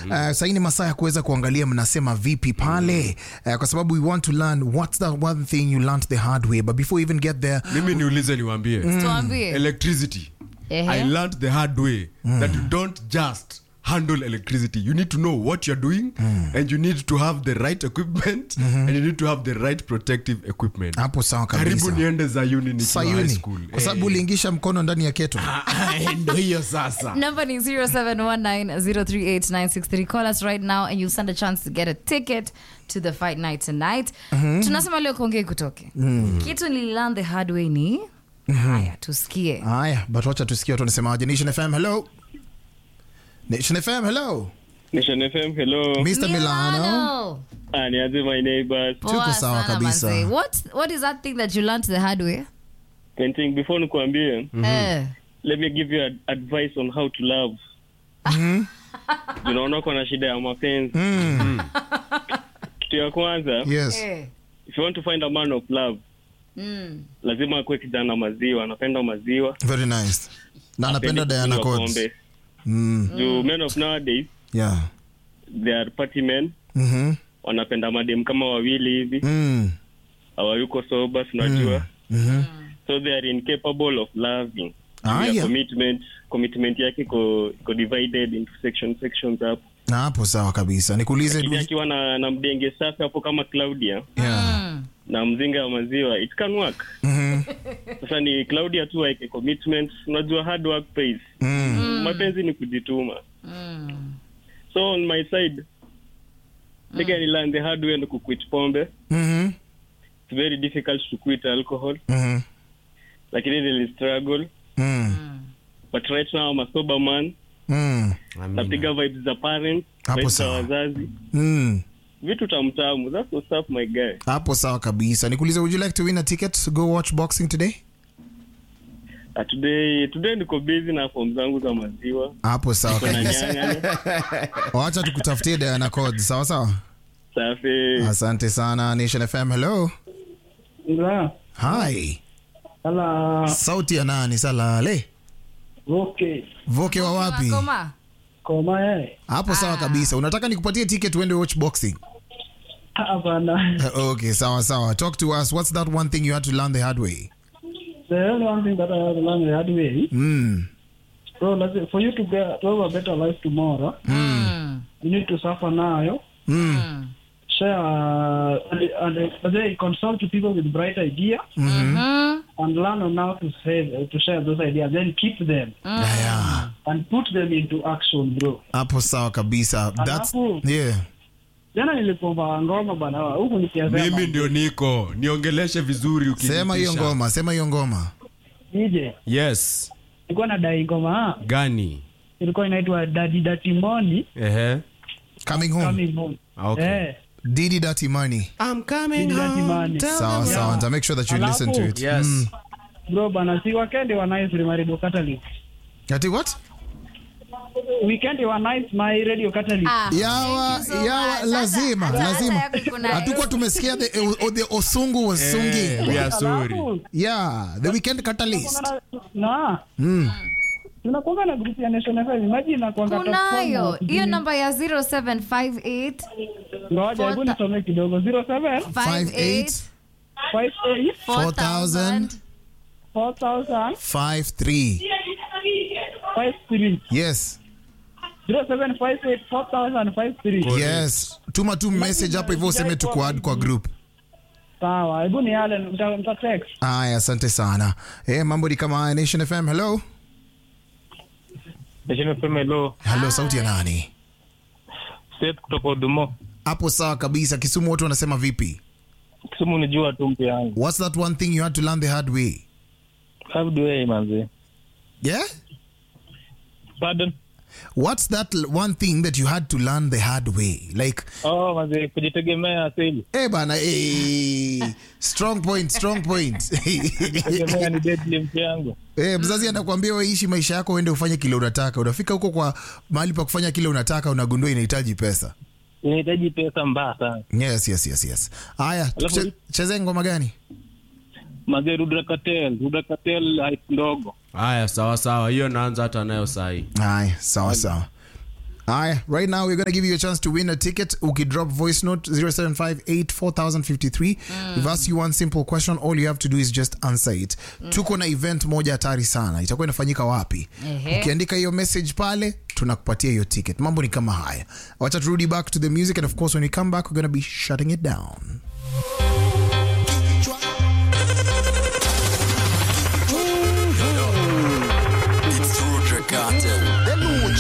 uh, sahii ni masaa ya kuweza kuangalia mnasema vipi pale uh, kwa sababu we want to learn what's that one thing you learned the hard way but before we even get there mimi niulize niwambie tuambie electricity Ehe. i learned the hard way that you don't just handle electricity you need to know what you're doing and you need to have the right equipment and you need to have the right protective equipment hapo sawa karibu kabisa niende zayuni nikiwa high sayuni school kwa sababu Eh. uliingisha mkono ndani ya keto Eh, ndo hiyo sasa Number ni 0719038963. Call us right now and you'll stand a chance to get a ticket to the fight night tonight. Tunasema leo kuongea kutoke. Kitu nililearn the hard way ni haya tusikie. haya but wacha tusikie watu wanasemaje nation fm hello nation fm hello Nation FM, hello. mr milano Ah, nianze my neighbors. Poa Tuko sawa sana, kabisa. manze. What what is that thing that you learned the hard way? Painting, before nikuambie, Eh. let me give you ad advice on how to love. Unaona uko na shida ya mapenzi. Kitu ya kwanza, yes Eh. if you want to find a man of love, Mm. lazima akuwe kijana maziwa, anapenda maziwa. very nice na anapenda hapendi diana kunywa codes pombe. mm. Juu men of nowadays, yeah they are party men, mhm wanapenda madem kama wawili hivi, mm. hawayuko sober, tunajua. mhm So they are incapable of loving. Ah, Their yeah. commitment commitment yake iko iko divided into section sections hapo na hapo sawa kabisa nikuulize lakini du- akiwa na, na mdenge safi hapo kama claudia yeah. Mm. na mzinga wa maziwa it can work mhm sasa ni claudia tu aike commitment unajua hard work pays mm. mapenzi ni kujituma Mm. so on my side nigga ni learn the hard way and kuquit pombe mhm it's very difficult to quit alcohol mhm lakini nili struggle mm. but right now I'm a sober man mm. napiga vibes za parents Hapo vibes za sawa. wazazi mm. vitu tamtamu that's what's up my guy hapo sawa kabisa nikuulize would you like to win a ticket to go watch boxing today Uh, today today niko busy na form zangu za maziwa hapo sawa kuna kabisa nyanya wacha tukutafutie diana codes sawa sawa safi asante sana nation fm hello Ila, hi ala, sauti ya nani salale okay. voke wa wapi Koma. Koma eh. hapo sawa kabisa unataka nikupatie ticket uende watch boxing Hapana. okay sawa sawa talk to us what's that one thing you had to learn the hard way The only one thing that I have learned the hard way, mm. so let's say, for you to get to have a better life tomorrow, Mm. you need to suffer now. Mm. Mm. Share uh, and, and uh, they consult to people with bright idea Mhm. and learn on how to say to share those ideas. Then keep them yeah. and put them into action, bro. hapo sawa kabisa that's Alafu- yeah Jana nilipomba ngoma bana, huku nikiasema mimi ndio niko niongeleshe vizuri sema hiyo ukinitisha. ngoma sema hiyo ngoma DJ yes ilikuwa na dai ngoma, ah, gani ilikuwa inaitwa Daddy Dirty Money ehe coming home coming home. okay. Eh, didi dirty money I'm coming Daddy Dirty home. Money. sawa sawa nita make sure that you Alafu- listen to it Yes. mm. bro bana si weekend wa nice my radio catalyst ati what weekend wa nice my radio catalyst Ah, yawa thank you so yawa much. lazima Hata- hata lazima yako kuna- hatukuwa tumesikia the, o- the osungu was Eh, singing we are sorry Alafu, yeah the weekend catalyst na mm. tunakuanga na group ya Nation FM imagine nakuanga top kunayo four na- hiyo namba ya 0758 ngoja hebu nisome kidogo 07 58 58 4000 4000 53 53 yes 0758 4000 53 yes tuma tu message hapo hivyo useme tuko add kwa group sawa hebu ni yale nita nita text aya asante sana eh mambo ni kama haya nation fm hello Nation FM hello hello sauti ya nani Seth kutoka Udumo hapo sawa kabisa kisumu watu wanasema vipi Kisumu ni jua tu mpe yangu what's that one thing you had to learn the hard way how do I manze yeah pardon what's that l- one thing that you had to learn the hard way like oh manze kujitegemea asili eh bana eh strong point strong point tegemea ni deadly mpe yangu Eh, mzazi anakuambia waishi maisha yako uende ufanye kile unataka unafika huko kwa mahali pa kufanya kile unataka unagundua inahitaji pesa inahitaji pesa mbaya sana yes yes yes yes haya tuche- chezee ngoma gani manze Rudra Cartel Rudra Cartel hype ndogo haya sawa sawa hiyo naanza hata nayo sahi haya sawa sawa Aya, right now we're going to give you a chance to win a ticket. Ukidrop voice note 07584053. We've asked you one simple question. All you have to do is just answer it. Tuko na event moja hatari sana. Itakuwa inafanyika wapi? Ehe. Ukiandika hiyo message pale, tunakupatia hiyo ticket. Mambo ni kama haya. Wacha turudi back to the music and of course when we come back we're going to be shutting it down.